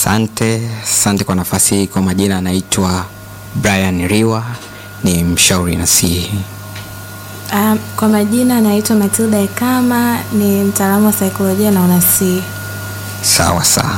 Asante, asante kwa nafasi hii. Kwa majina anaitwa Brian Riwa, ni mshauri nasihi. Um, kwa majina naitwa Matilda Ekama, ni mtaalamu wa saikolojia na unasihi. Sawa sawa.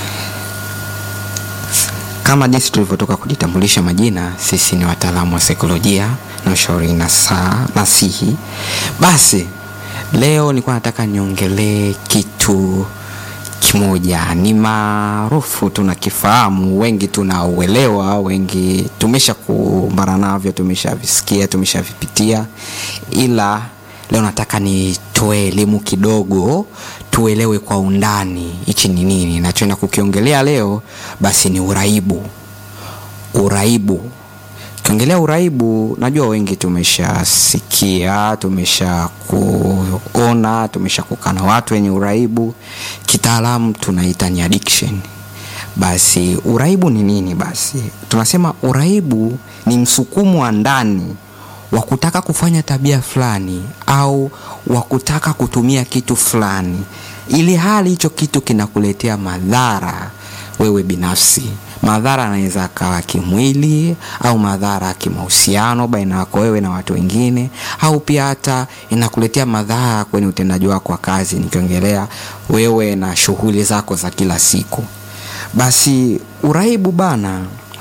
Kama jinsi tulivyotoka kujitambulisha majina, sisi ni wataalamu wa saikolojia na ushauri nasaa nasihi. Basi leo nilikuwa nataka niongelee kitu kimoja, ni maarufu, tunakifahamu, wengi tunauelewa, wengi tumesha kumbana navyo, tumeshavisikia, tumeshavipitia, ila leo nataka nitoe elimu kidogo, tuelewe kwa undani hichi ni nini nachoenda kukiongelea leo. Basi ni uraibu. Uraibu, ukiongelea uraibu, najua wengi tumeshasikia, tumesha kuona, tumesha kukaa na watu wenye uraibu, kitaalamu tunaita ni addiction. Basi uraibu ni nini? Basi tunasema uraibu ni msukumo wa ndani wa kutaka kufanya tabia fulani au wa kutaka kutumia kitu fulani, ili hali hicho kitu kinakuletea madhara wewe binafsi. Madhara anaweza akawa kimwili au madhara ya kimahusiano baina yako wewe na watu wengine, au pia hata inakuletea madhara kwenye utendaji wako wa kazi, nikiongelea wewe na shughuli zako za kila siku. Basi uraibu bana,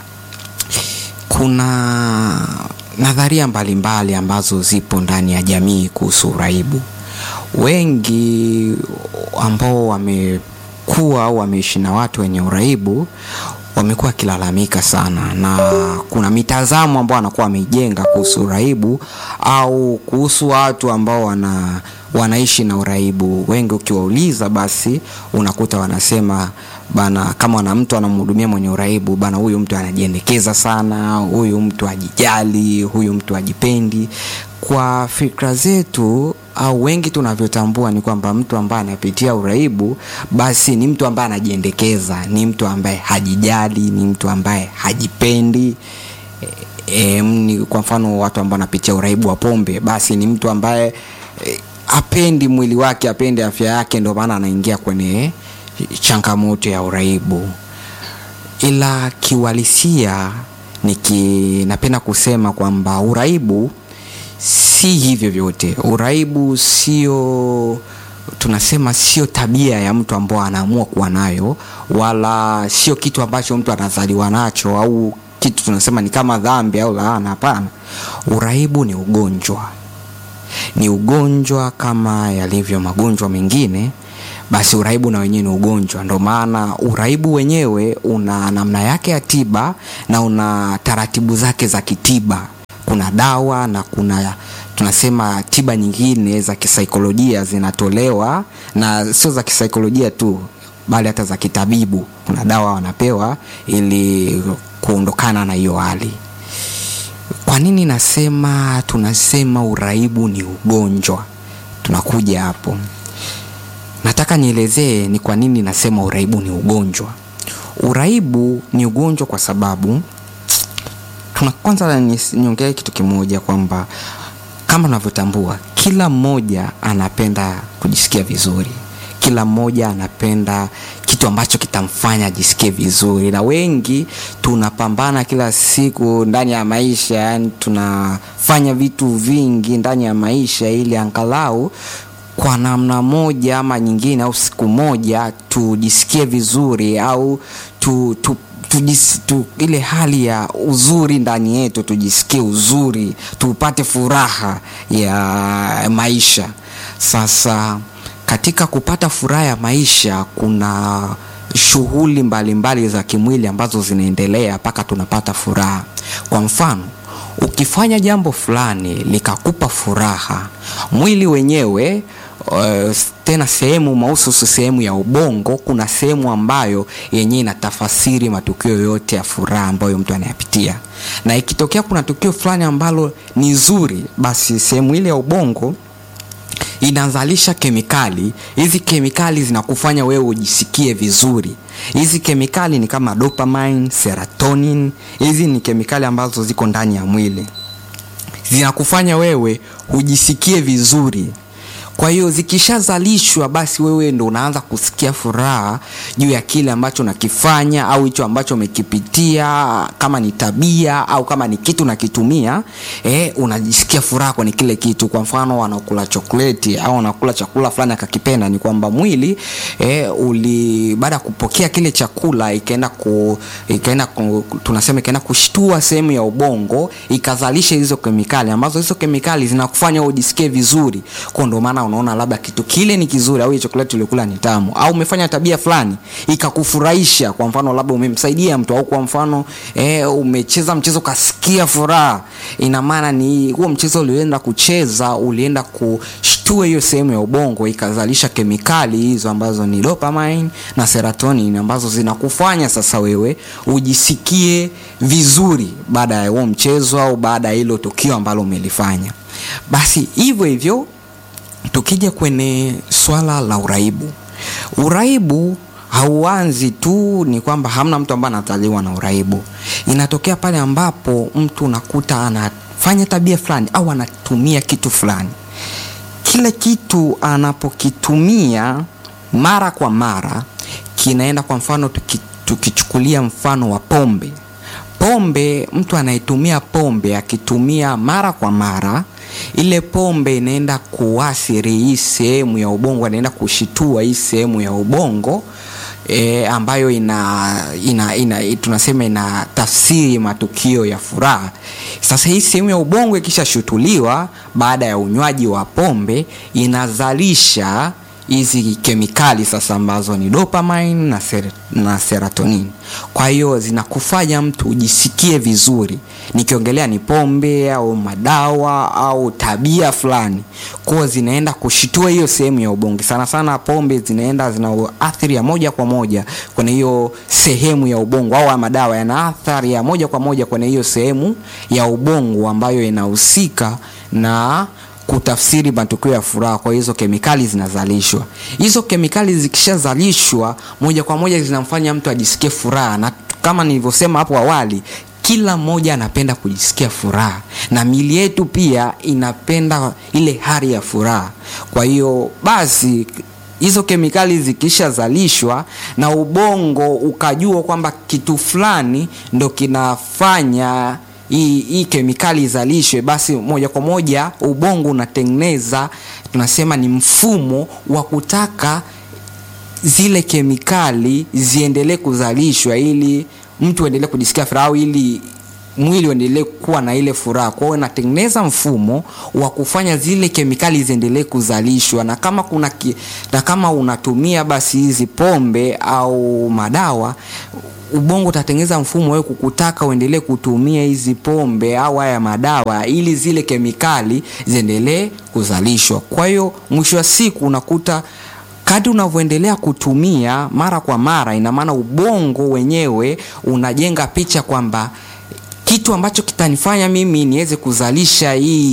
kuna nadharia mbalimbali ambazo zipo ndani ya jamii kuhusu uraibu. Wengi ambao wamekuwa au wameishi na watu wenye uraibu wamekuwa wakilalamika sana, na kuna mitazamo ambao wanakuwa wameijenga kuhusu uraibu au kuhusu watu ambao wana wanaishi na uraibu. Wengi ukiwauliza, basi unakuta wanasema bana, kama wana mtu anamhudumia mwenye uraibu bana, huyu mtu anajiendekeza sana, huyu mtu ajijali, huyu mtu ajipendi. Kwa fikra zetu au wengi tunavyotambua ni kwamba mtu ambaye anapitia uraibu basi ni mtu ambaye anajiendekeza, ni mtu ambaye hajijali, ni mtu ambaye hajipendi. E, ni kwa mfano watu ambao wanapitia uraibu wa pombe, basi ni mtu ambaye e, apendi mwili wake, apendi afya yake, ndio maana anaingia kwenye changamoto ya uraibu. Ila kiuhalisia, niki napenda kusema kwamba uraibu si hivyo vyote. Uraibu sio tunasema sio tabia ya mtu ambao anaamua kuwa nayo, wala sio kitu ambacho mtu anazaliwa nacho au kitu tunasema ni kama dhambi au laana. Hapana, uraibu ni ugonjwa, ni ugonjwa kama yalivyo magonjwa mengine. Basi uraibu na wenyewe ni ugonjwa. Ndio maana uraibu wenyewe una namna yake ya tiba na una taratibu zake za kitiba. Kuna dawa na kuna tunasema tiba nyingine za kisaikolojia zinatolewa, na sio za kisaikolojia tu, bali hata za kitabibu. Kuna dawa wanapewa ili kuondokana na hiyo hali. Kwa nini nasema tunasema uraibu ni ugonjwa? Tunakuja hapo. Nataka nielezee ni kwa nini nasema uraibu ni ugonjwa. Uraibu ni ugonjwa kwa sababu tuna kwanza niongee kitu kimoja kwamba kama unavyotambua, kila mmoja anapenda kujisikia vizuri, kila mmoja anapenda kitu ambacho kitamfanya ajisikie vizuri, na wengi tunapambana kila siku ndani ya maisha, yani tunafanya vitu vingi ndani ya maisha ili angalau kwa namna moja ama nyingine au siku moja tujisikie vizuri au tu, tu Tujis, tu, ile hali ya uzuri ndani yetu tujisikie uzuri, tupate furaha ya maisha. Sasa katika kupata furaha ya maisha kuna shughuli mbalimbali za kimwili ambazo zinaendelea mpaka tunapata furaha. Kwa mfano, ukifanya jambo fulani likakupa furaha, mwili wenyewe Uh, tena sehemu mahususi, sehemu ya ubongo, kuna sehemu ambayo yenyewe inatafasiri matukio yote ya furaha ambayo mtu anayapitia, na ikitokea kuna tukio fulani ambalo ni zuri, basi sehemu ile ya ubongo inazalisha kemikali. Hizi kemikali zinakufanya wewe ujisikie vizuri. Hizi kemikali ni kama dopamine, serotonin. Hizi ni kemikali ambazo ziko ndani ya mwili, zinakufanya wewe ujisikie vizuri. Kwa hiyo zikishazalishwa, basi wewe ndo unaanza kusikia furaha juu ya kile ambacho unakifanya au hicho ambacho umekipitia, kama ni tabia au kama ni kitu unakitumia, eh, unajisikia furaha kwenye kile kitu. Kwa mfano, wanakula chokoleti au wanakula chakula fulani akakipenda, ni kwamba mwili eh, uli baada ya kupokea kile chakula ikaenda ku, ikaenda ku, tunasema ikaenda kushtua sehemu ya ubongo ikazalisha hizo kemikali ambazo hizo kemikali zinakufanya ujisikie vizuri. Kwa ndo maana unaona labda kitu kile ni kizuri au hiyo chokoleti ulikula ni tamu, au umefanya tabia fulani ikakufurahisha. Kwa mfano labda umemsaidia mtu au kwa mfano eh, umecheza mchezo kasikia furaha, ina maana ni huo mchezo ulienda kucheza ulienda kushtua hiyo sehemu ya ubongo ikazalisha kemikali hizo ambazo ni dopamine na serotonin ambazo zinakufanya sasa wewe ujisikie vizuri baada ya huo mchezo au baada ya hilo tukio ambalo umelifanya. Basi hivyo hivyo tukija kwenye swala la uraibu, uraibu hauanzi tu ni kwamba hamna mtu ambaye anazaliwa na uraibu. Inatokea pale ambapo mtu unakuta anafanya tabia fulani au anatumia kitu fulani, kile kitu anapokitumia mara kwa mara kinaenda, kwa mfano tuki, tukichukulia mfano wa pombe. Pombe, mtu anayetumia pombe akitumia mara kwa mara ile pombe inaenda kuathiri hii sehemu ya ubongo, anaenda kushitua hii sehemu ya ubongo e, ambayo ina, ina, ina tunasema ina tafsiri matukio ya furaha. Sasa hii sehemu ya ubongo ikishashutuliwa baada ya unywaji wa pombe inazalisha hizi kemikali sasa ambazo ni dopamine na, ser na serotonin. Kwa hiyo zinakufanya mtu ujisikie vizuri, nikiongelea ni pombe au madawa au tabia fulani, kwa zinaenda kushitua hiyo sehemu ya ubongo. Sana sana pombe zinaenda zina athari ya moja kwa moja kwenye hiyo sehemu ya ubongo, au madawa yana athari ya moja kwa moja kwenye hiyo sehemu ya ubongo ambayo inahusika na kutafsiri matukio ya furaha. Kwa hizo kemikali zinazalishwa. Hizo kemikali zikishazalishwa moja kwa moja zinamfanya mtu ajisikie furaha, na kama nilivyosema hapo awali, kila mmoja anapenda kujisikia furaha, na miili yetu pia inapenda ile hali ya furaha. Kwa hiyo basi hizo kemikali zikishazalishwa na ubongo ukajua kwamba kitu fulani ndo kinafanya hii hii kemikali izalishwe, basi moja kwa moja ubongo unatengeneza, tunasema ni mfumo wa kutaka zile kemikali ziendelee kuzalishwa ili mtu aendelee kujisikia furaha au ili mwili uendelee kuwa na ile furaha. Kwa hiyo inatengeneza mfumo wa kufanya zile kemikali ziendelee kuzalishwa, na kama kuna ki, na kama unatumia basi hizi pombe au madawa ubongo utatengeneza mfumo wewe kukutaka uendelee kutumia hizi pombe au haya madawa ili zile kemikali ziendelee kuzalishwa. Kwa hiyo mwisho wa siku unakuta kadri unavyoendelea kutumia mara kwa mara, ina maana ubongo wenyewe unajenga picha kwamba kitu ambacho kitanifanya mimi niweze kuzalisha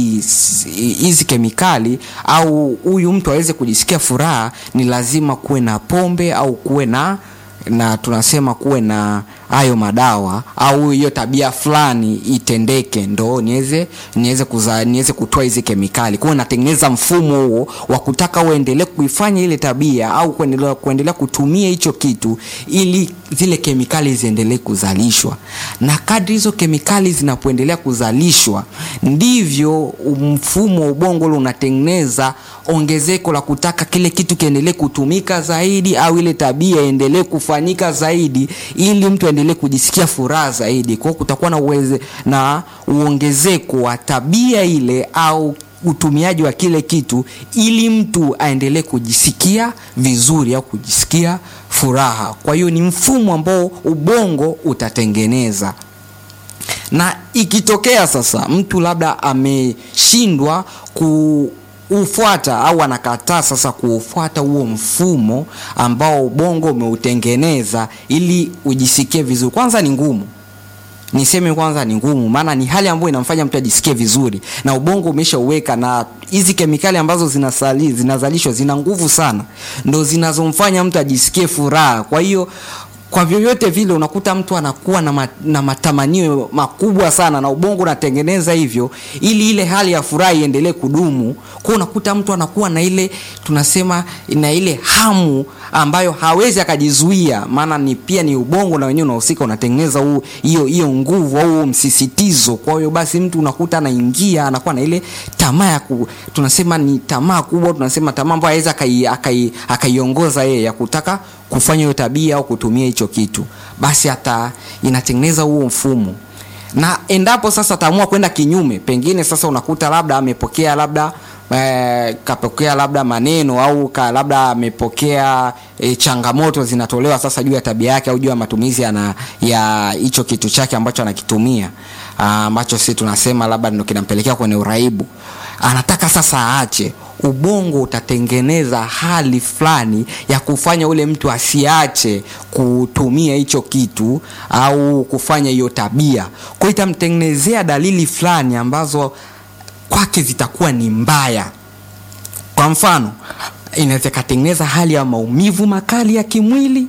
hizi kemikali au huyu mtu aweze kujisikia furaha ni lazima kuwe na pombe au kuwe na na tunasema kuwe na hayo madawa au hiyo tabia fulani itendeke, ndo niweze niweze kuza niweze kutoa hizi kemikali. Kwa hiyo natengeneza mfumo huo wa kutaka uendelee kuifanya ile tabia au kuendelea kuendelea kutumia hicho kitu ili zile kemikali ziendelee kuzalishwa, na kadri hizo kemikali zinapoendelea kuzalishwa ndivyo mfumo wa ubongo ule unatengeneza ongezeko la kutaka kile kitu kiendelee kutumika zaidi au ile tabia iendelee kufanyika zaidi ili mtu aendelee kujisikia furaha zaidi. Kwa hiyo kutakuwa na uweze, na uongezeko wa tabia ile au utumiaji wa kile kitu ili mtu aendelee kujisikia vizuri au kujisikia furaha. Kwa hiyo ni mfumo ambao ubongo utatengeneza na ikitokea sasa mtu labda ameshindwa ku ufuata au anakataa sasa kuufuata huo mfumo ambao ubongo umeutengeneza ili ujisikie vizuri, kwanza ni ngumu. Niseme kwanza ni ngumu, maana ni hali ambayo inamfanya mtu ajisikie vizuri na ubongo umeshauweka, na hizi kemikali ambazo zinasali, zinazalishwa zina nguvu sana, ndo zinazomfanya mtu ajisikie furaha. Kwa hiyo kwa vyovyote vile unakuta mtu anakuwa na, ma, na matamanio makubwa sana na ubongo unatengeneza hivyo ili ile hali ya furaha iendelee kudumu kwa unakuta mtu anakuwa na ile tunasema na ile hamu ambayo hawezi akajizuia maana ni pia ni ubongo na wenyewe unahusika unatengeneza huu hiyo hiyo nguvu au huo msisitizo kwa hiyo basi mtu unakuta anaingia anakuwa na ile tamaa ya ku, tunasema ni tamaa kubwa tunasema tamaa ambayo aweza akaiongoza yeye ya kutaka kufanya hiyo tabia au kutumia hicho kitu basi hata inatengeneza huo mfumo na endapo sasa ataamua kwenda kinyume pengine sasa unakuta labda amepokea labda eh, kapokea labda maneno au ka, labda amepokea eh, changamoto zinatolewa sasa juu ya tabia yake au juu ya matumizi ana, ya hicho kitu chake ambacho anakitumia ambacho si tunasema labda ndo kinampelekea kwenye uraibu anataka sasa aache ubongo utatengeneza hali fulani ya kufanya ule mtu asiache kutumia hicho kitu au kufanya hiyo tabia kwa itamtengenezea dalili fulani ambazo kwake zitakuwa ni mbaya kwa mfano inaweza ikatengeneza hali ya maumivu makali ya kimwili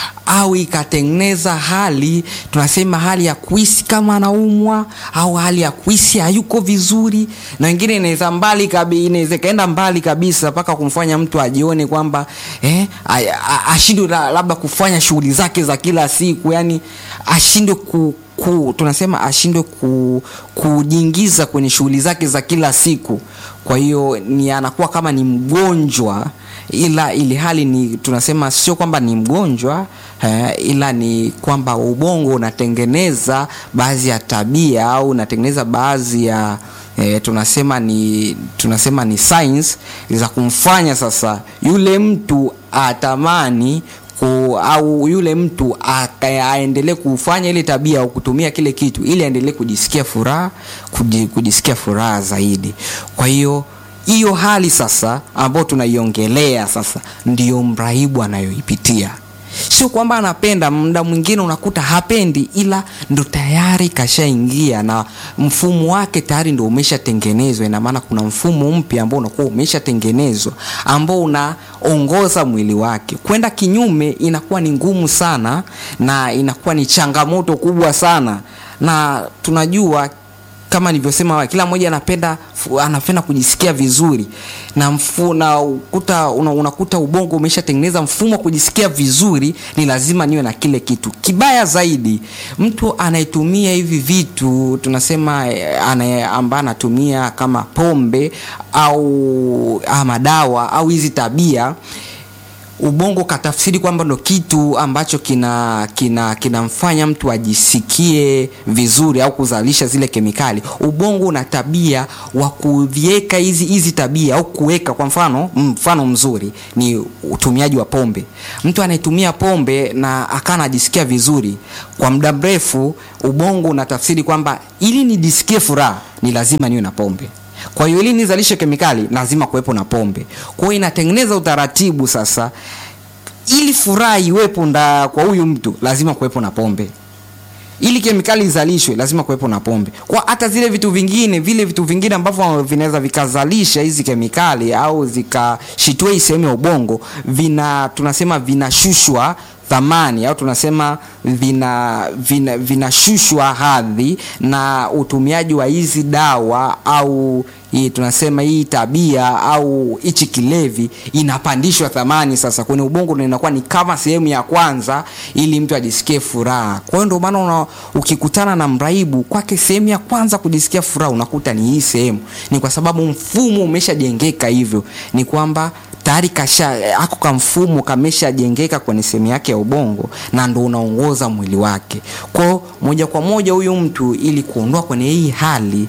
au ikatengeneza hali tunasema hali ya kuhisi kama anaumwa au hali ya kuhisi hayuko vizuri na wengine inaweza mbali kabi, inaweza ikaenda mbali kabisa mpaka kumfanya mtu ajione kwamba eh, ashindwe labda kufanya shughuli zake za kila siku yani ashindwe ku, ku, tunasema ashindwe ku, kujiingiza kwenye shughuli zake za kila siku kwa hiyo ni anakuwa kama ni mgonjwa ila ili hali ni tunasema sio kwamba ni mgonjwa eh, ila ni kwamba ubongo unatengeneza baadhi ya tabia au unatengeneza baadhi ya eh, tunasema ni tunasema ni signs za kumfanya sasa yule mtu atamani ku, au yule mtu aendelee kufanya ile tabia au kutumia kile kitu ili aendelee kujisikia furaha kujisikia furaha zaidi kwa hiyo hiyo hali sasa ambayo tunaiongelea sasa ndiyo mrahibu anayoipitia sio kwamba anapenda muda mwingine unakuta hapendi ila ndo tayari kashaingia na mfumo wake tayari ndo umeshatengenezwa ina maana kuna mfumo mpya ambao unakuwa umeshatengenezwa ambao unaongoza mwili wake kwenda kinyume inakuwa ni ngumu sana na inakuwa ni changamoto kubwa sana na tunajua kama nilivyosema kila mmoja anapenda anapenda kujisikia vizuri na mfu, na ukuta, una, unakuta ubongo umeshatengeneza mfumo wa kujisikia vizuri ni lazima niwe na kile kitu kibaya zaidi mtu anayetumia hivi vitu tunasema ambaye anatumia kama pombe au ama dawa au hizi tabia ubongo katafsiri kwamba ndo kitu ambacho kina kina kinamfanya mtu ajisikie vizuri au kuzalisha zile kemikali ubongo una tabia wa kuviweka hizi hizi tabia au kuweka kwa mfano mfano mzuri ni utumiaji wa pombe mtu anayetumia pombe na akaa anajisikia vizuri kwa muda mrefu ubongo unatafsiri kwamba ili nijisikie furaha ni lazima niwe na pombe kwa hiyo ili nizalishe kemikali lazima kuwepo na pombe kwa hiyo inatengeneza utaratibu sasa ili furaha iwepo nda kwa huyu mtu lazima kuwepo na pombe ili kemikali izalishwe lazima kuwepo na pombe kwa hata zile vitu vingine vile vitu vingine ambavyo vinaweza vikazalisha hizi kemikali au zikashitue hii sehemu ya ubongo vina tunasema vinashushwa thamani au tunasema vina vina vinashushwa hadhi na utumiaji wa hizi dawa au hii tunasema hii tabia au hichi kilevi inapandishwa thamani sasa kwenye ubongo na inakuwa ni kama sehemu ya kwanza ili mtu ajisikie furaha kwa hiyo ndio maana ukikutana na mraibu kwake sehemu ya kwanza kujisikia furaha unakuta ni hii sehemu ni kwa sababu mfumo umeshajengeka hivyo ni kwamba tayari kasha ako ka mfumo kameshajengeka kwenye sehemu yake ya ubongo na ndo unaongoza mwili wake kwao moja kwa moja huyu mtu ili kuondoa kwenye hii hali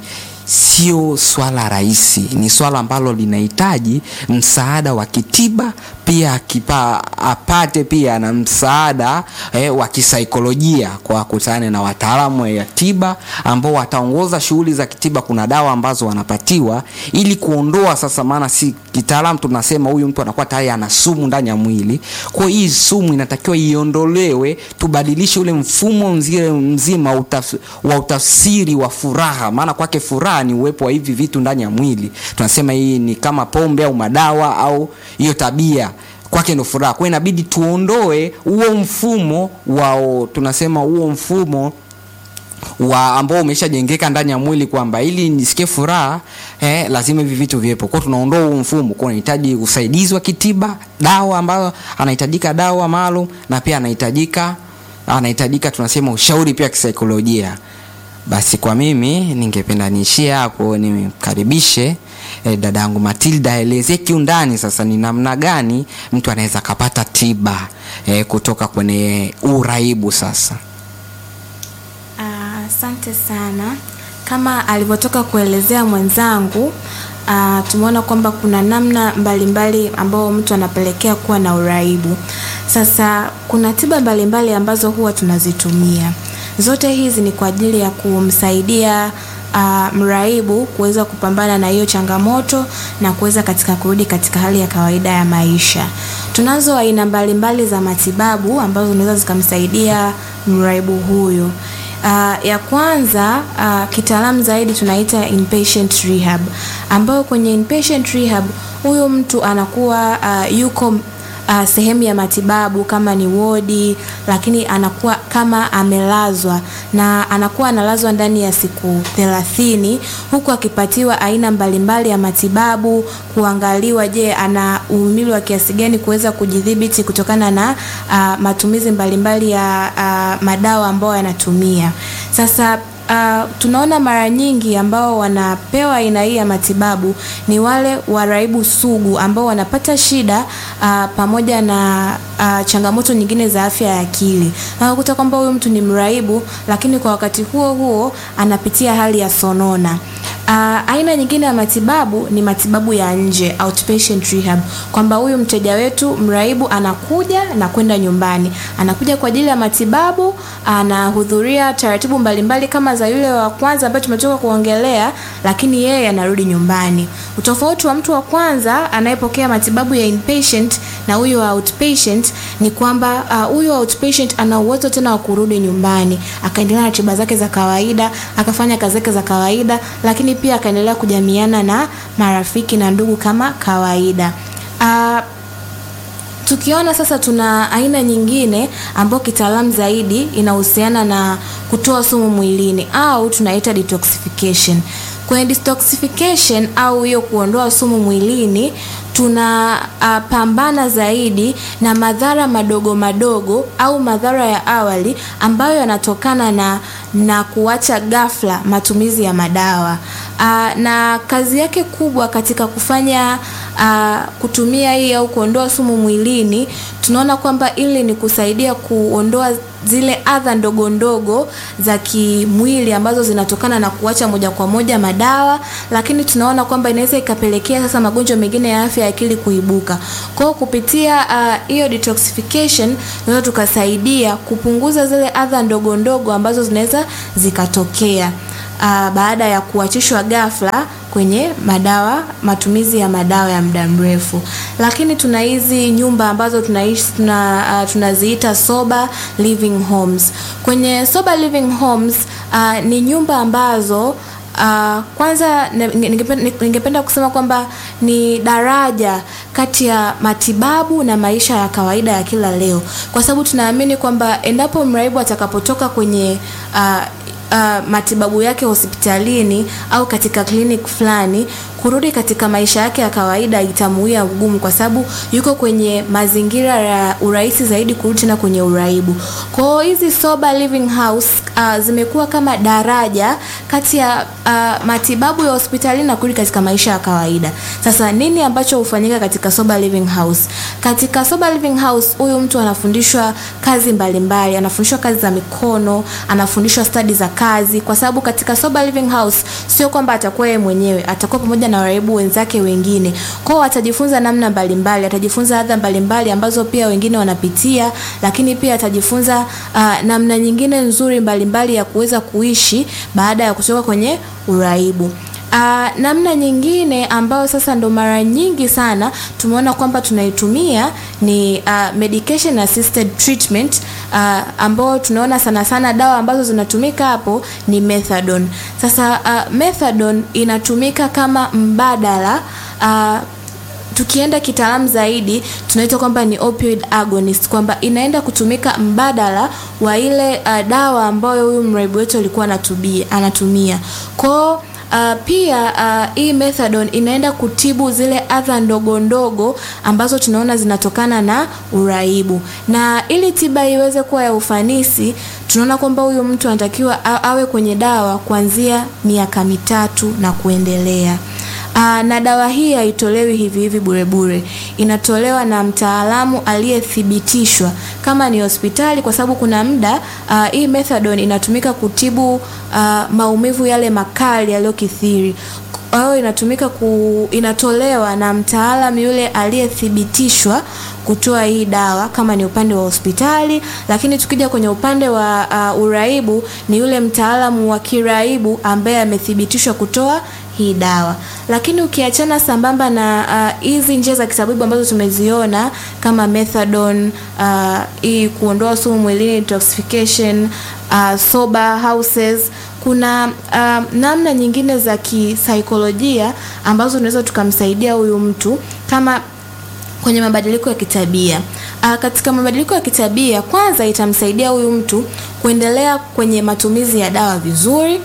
sio swala rahisi ni swala ambalo linahitaji msaada wa kitiba pia akipa apate pia na msaada eh, wa kisaikolojia kwa kutane na wataalamu ya tiba ambao wataongoza shughuli za kitiba kuna dawa ambazo wanapatiwa ili kuondoa sasa maana si kitaalamu tunasema huyu mtu anakuwa tayari ana sumu ndani ya mwili kwa hii sumu inatakiwa iondolewe tubadilishe ule mfumo mzima, mzima utaf, wa utafsiri wa furaha maana kwake furaha ni uwepo wa hivi vitu ndani ya mwili tunasema hii ni kama pombe au madawa au hiyo tabia kwake ndo furaha. Kwa hiyo inabidi tuondoe huo mfumo wao, tunasema huo mfumo wa ambao umeshajengeka ndani ya mwili kwamba ili nisikie furaha eh, lazima hivi vitu viwepo. Kwa hiyo tunaondoa huo mfumo, kwa unahitaji usaidizi wa kitiba, dawa ambayo anahitajika dawa maalum, na pia anahitajika anahitajika tunasema ushauri pia kisaikolojia. Basi kwa mimi ningependa niishie hapo, nimkaribishe eh, dada yangu Matilda aelezee kiundani sasa ni namna gani mtu anaweza akapata tiba eh, kutoka kwenye uraibu sasa. Asante sana. Kama alivyotoka kuelezea mwenzangu, uh, tumeona kwamba kuna namna mbalimbali ambao mtu anapelekea kuwa na uraibu. Sasa kuna tiba mbalimbali ambazo huwa tunazitumia. Zote hizi ni kwa ajili ya kumsaidia uh, mraibu kuweza kupambana na hiyo changamoto na kuweza katika kurudi katika hali ya kawaida ya maisha. Tunazo aina mbalimbali za matibabu ambazo zinaweza zikamsaidia mraibu huyu. Uh, ya kwanza uh, kitaalamu zaidi tunaita inpatient rehab, ambayo kwenye inpatient rehab huyo mtu anakuwa uh, yuko uh, sehemu ya matibabu kama ni wodi, lakini anakuwa kama amelazwa na anakuwa analazwa ndani ya siku thelathini huku akipatiwa aina mbalimbali ya matibabu, kuangaliwa, je, ana uhimili wa kiasi gani kuweza kujidhibiti kutokana na uh, matumizi mbalimbali ya uh, madawa ambayo yanatumia. Sasa Uh, tunaona mara nyingi ambao wanapewa aina hii ya matibabu ni wale waraibu sugu ambao wanapata shida uh, pamoja na uh, changamoto nyingine za afya ya akili. Unakuta kwamba huyu mtu ni mraibu, lakini kwa wakati huo huo anapitia hali ya sonona. Uh, aina nyingine ya matibabu ni matibabu ya nje outpatient rehab, kwamba huyu mteja wetu mraibu anakuja na kwenda nyumbani, anakuja kwa ajili ya matibabu, anahudhuria taratibu mbalimbali kama za yule wa kwanza ambaye tumetoka kuongelea, lakini yeye anarudi nyumbani. Utofauti wa mtu wa kwanza anayepokea matibabu ya inpatient na huyo wa outpatient ni kwamba huyo uh, outpatient ana uwezo tena wa kurudi nyumbani akaendelea na tiba zake za kawaida, akafanya kazi zake za kawaida, lakini pia akaendelea kujamiana na marafiki na ndugu kama kawaida. Uh, tukiona sasa tuna aina nyingine ambayo kitaalamu zaidi inahusiana na kutoa sumu mwilini au tunaita detoxification. Kwenye detoxification au hiyo kuondoa sumu mwilini tuna uh, pambana zaidi na madhara madogo madogo au madhara ya awali ambayo yanatokana na na kuacha ghafla matumizi ya madawa. Uh, na kazi yake kubwa katika kufanya uh, kutumia hii au kuondoa sumu mwilini, tunaona kwamba ili ni kusaidia kuondoa zile adha ndogo ndogo za kimwili ambazo zinatokana na kuacha moja kwa moja madawa, lakini tunaona kwamba inaweza ikapelekea sasa magonjwa mengine ya afya ya akili kuibuka. Kwa hiyo kupitia hiyo uh, detoxification tunaweza tukasaidia kupunguza zile adha ndogo ndogo ambazo zinaweza zikatokea uh, baada ya kuachishwa ghafla kwenye madawa, matumizi ya madawa ya muda mrefu. Lakini tuna hizi nyumba ambazo tunaishi tuna, uh, tunaziita sober living homes. Kwenye sober living homes uh, ni nyumba ambazo Uh, kwanza ningependa, ningependa kusema kwamba ni daraja kati ya matibabu na maisha ya kawaida ya kila leo, kwa sababu tunaamini kwamba endapo mraibu atakapotoka kwenye uh, Uh, matibabu yake hospitalini au katika clinic fulani kurudi katika maisha yake ya kawaida itamuia ugumu, kwa sababu yuko kwenye mazingira ya urahisi zaidi kurudi tena kwenye uraibu. Kwa hiyo hizi sober living house uh, zimekuwa kama daraja kati ya uh, matibabu ya hospitalini na kurudi katika maisha ya kawaida. Sasa nini ambacho hufanyika katika sober living house? Katika sober living house huyu mtu anafundishwa kazi mbalimbali, anafundishwa kazi za mikono, anafundishwa stadi za kazi, kwa sababu katika sober living house sio kwamba atakuwa yeye mwenyewe, atakuwa pamoja na waraibu wenzake wengine. Kwa hiyo atajifunza namna mbalimbali, atajifunza adha mbalimbali ambazo pia wengine wanapitia, lakini pia atajifunza uh, namna nyingine nzuri mbalimbali mbali ya kuweza kuishi baada ya kutoka kwenye uraibu. Uh, namna nyingine ambayo sasa ndo mara nyingi sana tumeona kwamba tunaitumia ni uh, medication assisted treatment uh, ambao tunaona sana sana dawa ambazo zinatumika hapo ni methadone. Sasa uh, methadone inatumika kama mbadala uh, tukienda kitaalamu zaidi tunaita kwamba ni opioid agonist, kwamba inaenda kutumika mbadala wa ile uh, dawa ambayo huyu mraibu wetu alikuwa anatumia anatumia kwao. Uh, pia uh, hii methadone inaenda kutibu zile adha ndogo ndogo ambazo tunaona zinatokana na uraibu, na ili tiba iweze kuwa ya ufanisi, tunaona kwamba huyu mtu anatakiwa awe kwenye dawa kuanzia miaka mitatu na kuendelea. Aa, na dawa hii haitolewi hivi hivi bure bure, inatolewa na mtaalamu aliyethibitishwa kama ni hospitali, kwa sababu kuna muda uh, hii methadone inatumika kutibu uh, maumivu yale makali yaliyokithiri. Kwa hiyo inatumika ku, inatolewa na mtaalamu yule aliyethibitishwa kutoa hii dawa kama ni upande wa hospitali, lakini tukija kwenye upande wa uh, uraibu ni yule mtaalamu wa kiraibu ambaye amethibitishwa kutoa hii dawa. Lakini ukiachana sambamba na hizi uh, njia za kitabibu ambazo tumeziona kama methadone uh, hii kuondoa sumu mwilini detoxification, uh, sober houses kuna uh, namna nyingine za kisaikolojia ambazo tunaweza tukamsaidia huyu mtu kama kwenye mabadiliko ya kitabia. Uh, katika mabadiliko ya kitabia, kwanza itamsaidia huyu mtu kuendelea kwenye matumizi ya dawa vizuri.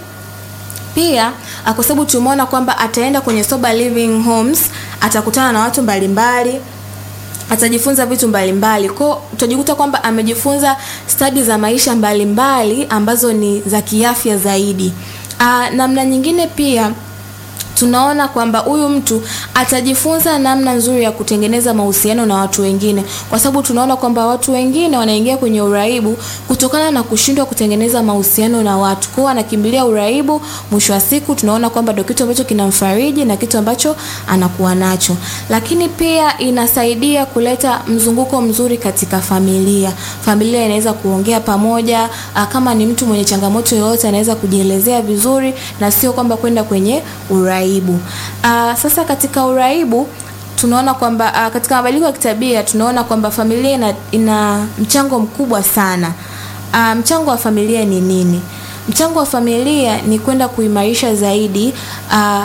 Pia kwa sababu tumeona kwamba ataenda kwenye sober living homes, atakutana na watu mbalimbali atajifunza vitu mbalimbali kwao, utajikuta kwamba amejifunza stadi za maisha mbalimbali mbali, ambazo ni za kiafya zaidi. Aa, namna nyingine pia tunaona kwamba huyu mtu atajifunza namna nzuri ya kutengeneza mahusiano na watu wengine, kwa sababu tunaona kwamba watu wengine wanaingia kwenye uraibu kutokana na kushindwa kutengeneza mahusiano na watu, kwao anakimbilia uraibu. Mwisho wa siku tunaona kwamba ndio kitu ambacho kinamfariji na kitu ambacho anakuwa nacho, lakini pia inasaidia kuleta mzunguko mzuri katika familia. Familia inaweza kuongea pamoja, kama ni mtu mwenye changamoto yoyote anaweza kujielezea vizuri na sio kwamba kwenda kwenye uraibu. Uh, sasa katika uraibu tunaona kwamba uh, katika mabadiliko ya kitabia tunaona kwamba familia ina, ina mchango mkubwa sana. Uh, mchango wa familia ni nini? Mchango wa familia ni kwenda kuimarisha zaidi uh,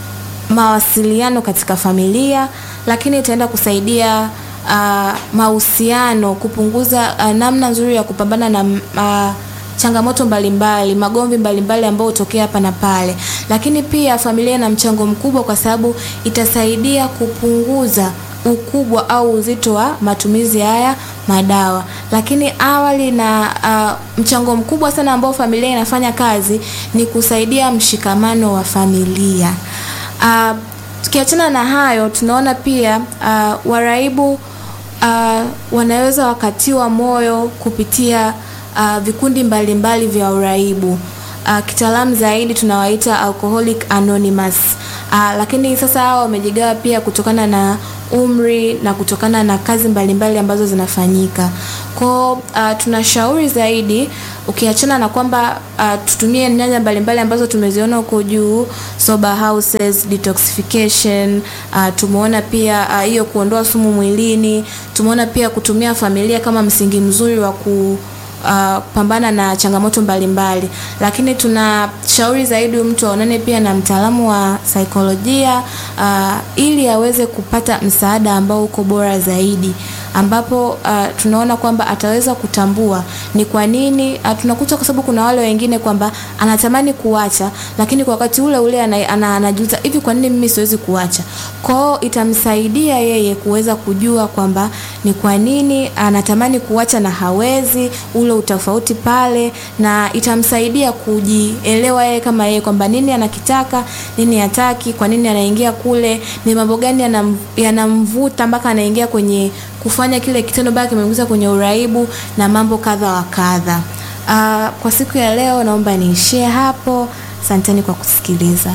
mawasiliano katika familia, lakini itaenda kusaidia uh, mahusiano, kupunguza uh, namna nzuri ya kupambana na uh, changamoto mbalimbali, magomvi mbalimbali ambayo hutokea hapa na pale. Lakini pia familia ina mchango mkubwa kwa sababu itasaidia kupunguza ukubwa au uzito wa matumizi haya madawa. Lakini awali na uh, mchango mkubwa sana ambao familia inafanya kazi ni kusaidia mshikamano wa familia. Uh, tukiachana na hayo tunaona pia uh, waraibu uh, wanaweza wakatiwa moyo kupitia Uh, vikundi mbalimbali mbali vya uraibu uh, kitaalamu zaidi tunawaita Alcoholic Anonymous uh, lakini sasa hao wamejigawa pia kutokana na umri na kutokana na kazi mbalimbali mbali ambazo zinafanyika kwao. Uh, tunashauri zaidi ukiachana na kwamba uh, tutumie nyanja mbalimbali ambazo tumeziona huko juu, sober houses, detoxification uh, tumeona pia hiyo uh, kuondoa sumu mwilini, tumeona pia kutumia familia kama msingi mzuri wa ku Uh, pambana na changamoto mbalimbali mbali. Lakini tunashauri zaidi mtu aonane pia na mtaalamu wa saikolojia uh, ili aweze kupata msaada ambao uko bora zaidi ambapo uh, tunaona kwamba ataweza kutambua ni kwa nini uh, tunakuta kwa sababu kuna wale wengine kwamba anatamani kuacha, lakini kwa wakati ule ule anajuta ana, ana, hivi kwa nini mimi siwezi kuacha. Kwao itamsaidia yeye kuweza kujua kwamba ni kwa nini anatamani kuacha na hawezi, ule utofauti pale, na itamsaidia kujielewa yeye kama yeye kwamba nini anakitaka, nini hataki, kwa nini anaingia kule, ni mambo gani yanamvuta mpaka anaingia kwenye kufanya kile kitendo bado kimeingiza kwenye uraibu na mambo kadha wa kadha. Uh, kwa siku ya leo naomba niishie hapo. Asanteni kwa kusikiliza.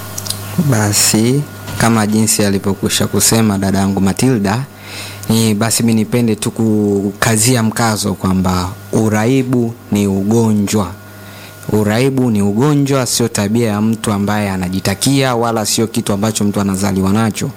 Basi kama jinsi alivyokwisha kusema dada yangu Matilda, ni basi mi nipende tu kukazia mkazo kwamba uraibu ni ugonjwa. uraibu ni ugonjwa, sio tabia ya mtu ambaye anajitakia, wala sio kitu ambacho mtu anazaliwa nacho.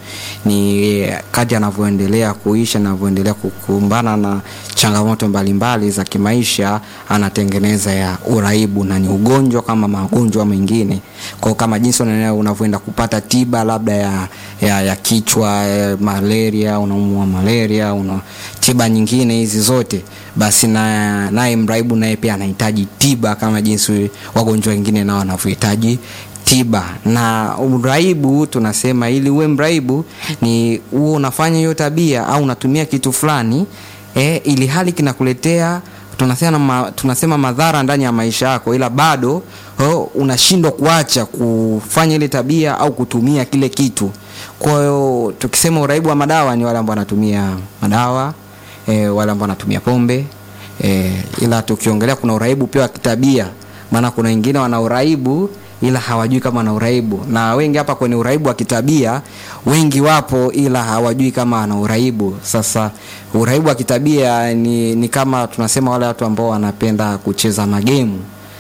Ni kadri anavyoendelea kuishi, anavyoendelea kukumbana na changamoto mbalimbali za kimaisha, anatengeneza ya uraibu, na ni ugonjwa kama magonjwa mengine. Kwa kama jinsi unavyoenda kupata tiba labda ya, ya, ya kichwa ya malaria, unaumwa malaria, una tiba nyingine hizi zote, basi na naye mraibu naye pia anahitaji tiba kama jinsi wagonjwa wengine nao wanavyohitaji tiba. Na uraibu tunasema, ili uwe mraibu ni uwe unafanya hiyo tabia au unatumia kitu fulani eh, ili hali kinakuletea tunasema, ma, tunasema madhara ndani ya maisha yako, ila bado oh, unashindwa kuacha kufanya ile tabia au kutumia kile kitu. Kwa hiyo tukisema uraibu wa madawa ni wale ambao wanatumia madawa e, wale ambao wanatumia pombe e, ila tukiongelea kuna uraibu pia wa kitabia, maana kuna wengine wana uraibu ila hawajui kama wana uraibu, na wengi hapa kwenye uraibu wa kitabia wengi wapo, ila hawajui kama ana uraibu. Sasa uraibu wa kitabia ni, ni kama tunasema wale watu ambao wanapenda kucheza magemu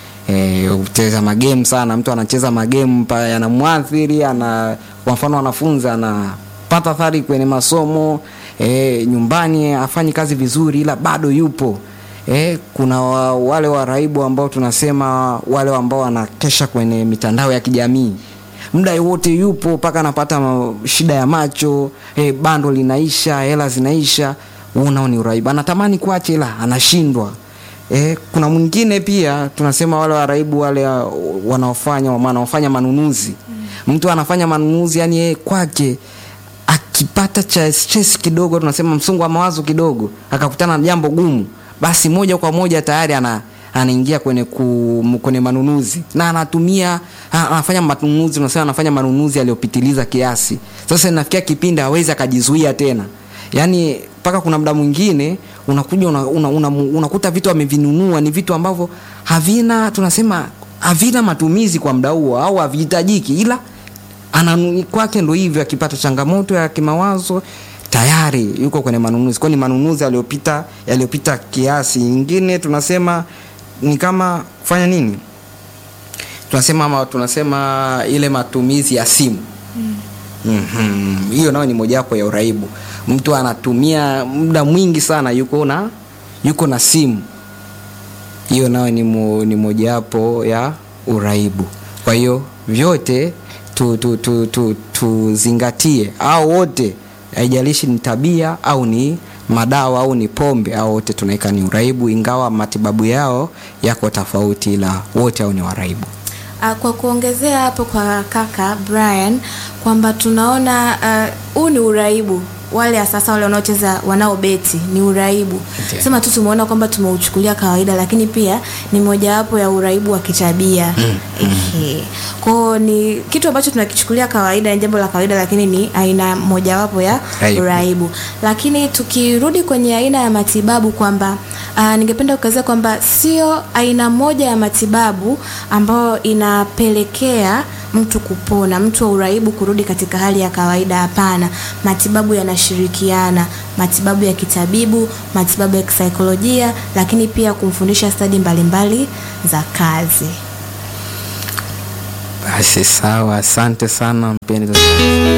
e, kucheza magemu sana. Mtu anacheza magemu yanamwathiri, ana kwa mfano wanafunzi anapata athari kwenye masomo e, nyumbani afanyi kazi vizuri, ila bado yupo E, kuna wa, wale waraibu ambao tunasema wale ambao wanakesha kwenye mitandao ya kijamii muda wote yupo mpaka anapata shida ya macho e, bando linaisha, hela zinaisha. Unao ni uraibu, anatamani kuacha ila anashindwa. E, kuna mwingine pia tunasema wale waraibu wale wanaofanya wanaofanya manunuzi mm. Mtu anafanya manunuzi yani yeye kwake akipata cha stress kidogo, tunasema msongo wa mawazo kidogo, akakutana na jambo gumu basi moja kwa moja tayari ana anaingia kwenye ku, kwenye manunuzi na anatumia anafanya manunuzi, unasema anafanya manunuzi aliyopitiliza kiasi. Sasa inafikia kipindi hawezi akajizuia tena, yaani mpaka kuna muda mwingine unakuja unakuta una, una, una vitu amevinunua ni vitu ambavyo havina tunasema havina matumizi kwa muda huo au havihitajiki, ila ananunua kwake, ndo hivyo, akipata changamoto ya kimawazo tayari yuko kwenye manunuzi. Kwa ni manunuzi yaliyopita yaliyopita kiasi. Nyingine tunasema ni kama kufanya nini, tunasema ama tunasema ile matumizi ya simu mm. Mm-hmm. Hiyo nayo ni mojawapo ya uraibu. Mtu anatumia muda mwingi sana yuko na yuko na simu, hiyo nayo ni, mo, ni mojawapo ya uraibu. Kwa hiyo vyote tuzingatie tu, tu, tu, au wote haijalishi ni tabia au ni madawa au ni pombe, au wote tunaweka ni uraibu, ingawa matibabu yao yako tofauti, ila wote au ni waraibu. Kwa kuongezea hapo kwa kaka Brian kwamba tunaona huu uh, ni uraibu wale sasa wale wanaocheza wanaobeti ni uraibu Ndiyo. sema tu tumeona kwamba tumeuchukulia kawaida lakini pia ni mojawapo ya uraibu wa kitabia Ehe. kwao ni kitu ambacho tunakichukulia kawaida ni jambo la kawaida lakini ni aina mojawapo ya Raibu. uraibu lakini tukirudi kwenye aina ya matibabu kwamba uh, ningependa kukazia kwamba sio aina moja ya matibabu ambayo inapelekea mtu kupona mtu wa uraibu kurudi katika hali ya kawaida hapana matibabu yanashirikiana matibabu ya kitabibu matibabu ya kisaikolojia lakini pia kumfundisha stadi mbalimbali za kazi Basi sawa, asante sana mpendwa